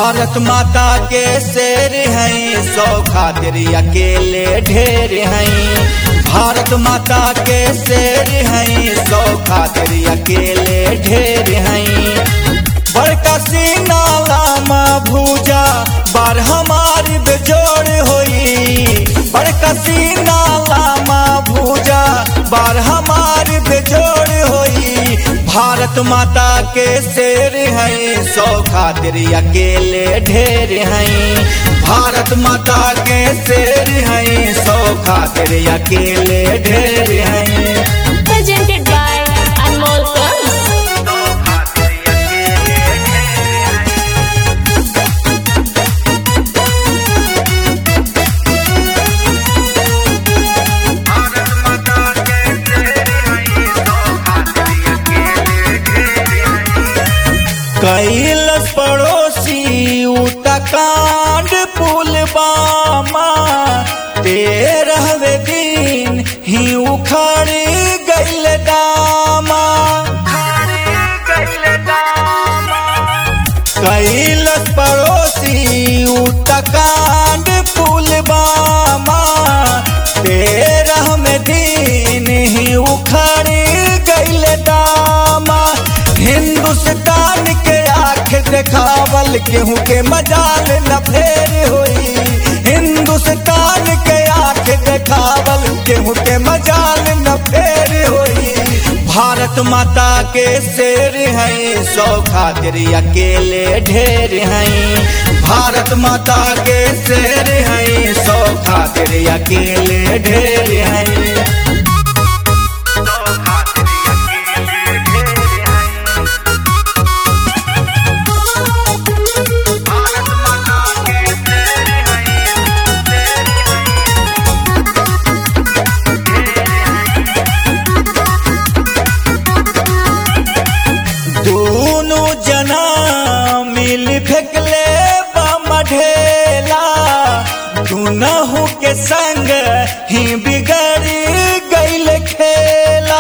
भारत माता के शेर हैं सौ खातिर अकेले ढेर हैं भारत माता के शेर हैं सौ खातिर अकेले ढेर हैं बड़का सीना लामा भूजा बार हमारी बेजोड़ होई बड़का सीना लामा भूजा बार हमारी बेजोड़ होई भारत माता के शेर हैं सौ खातिर अकेले ढेर हैं भारत माता के शेर हैं सौ खातिर अकेले ढेर हैं presented by Anmol Films. कैलस पड़ोसी उतकांड पुल बामा तेरहवे दिन ही उखड़ गैल दामा कैलस पड़ोसी उतकांड पुल बामा तेरहवे दिन ही उखड़ गैल दामा हिंदुस्तान के आंख देखावल केहू के मजाल न फेर होई हिंदुस्तान के आंख देखावल केहू के मजाल न फेर होई भारत माता के शेर हैं सौ खातिर अकेले ढेर हैं भारत माता के शेर हैं सौ खातिर अकेले ढेर हैं दोनों जना मिल फेंकले बम ढेला दुनहु के संग ही बिगड़ गईल खेला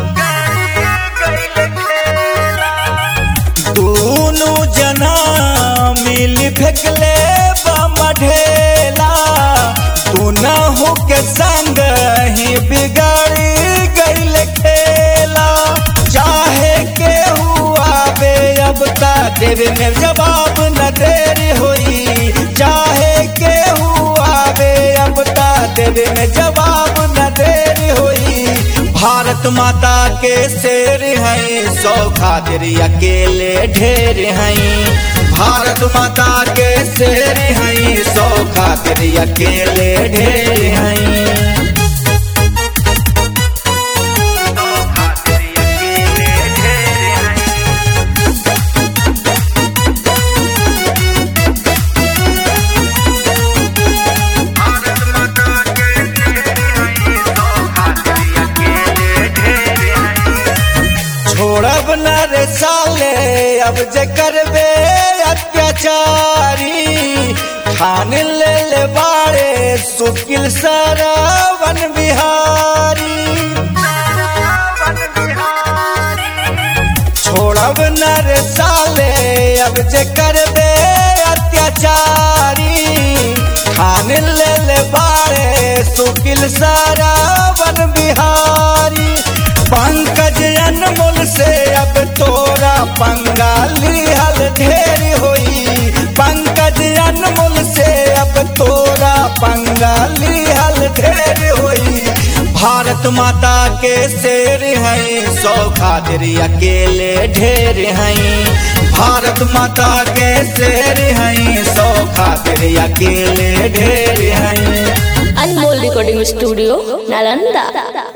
दोनों जना मिल फेंकले बम ढेला दुनहु के संग ही बिगड़ गईल खेला चाहे के हुआ बे अब ता देवे में जवाब न देर होई चाहे के हुआ बे अब ता देवे में जवाब न देर होई भारत माता के शेर हैं सौ खातिर अकेले ढेर हैं भारत माता के शेर हैं सौ खातिर अकेले ढेर हैं छोड़ब न रे साले अब जे करबे अत्याचारी खान ले ले बाड़े सुकिल सरवन बिहारी छोड़ब न रे साले अब जे करबे अत्याचारी खान ले ले बाड़े सुकिल सरवन बिहारी पंकज अनमोल से अब तोरा पंगाली हल ढेर होई पंकज अनमोल से अब तोरा पंगाली हल ढेर होई भारत माता के शेर हैं सौ खातिर अकेले ढेर हैं भारत माता के शेर हैं सौ खातिर अकेले ढेर हैं Anmol Recording Studio, Nalanda.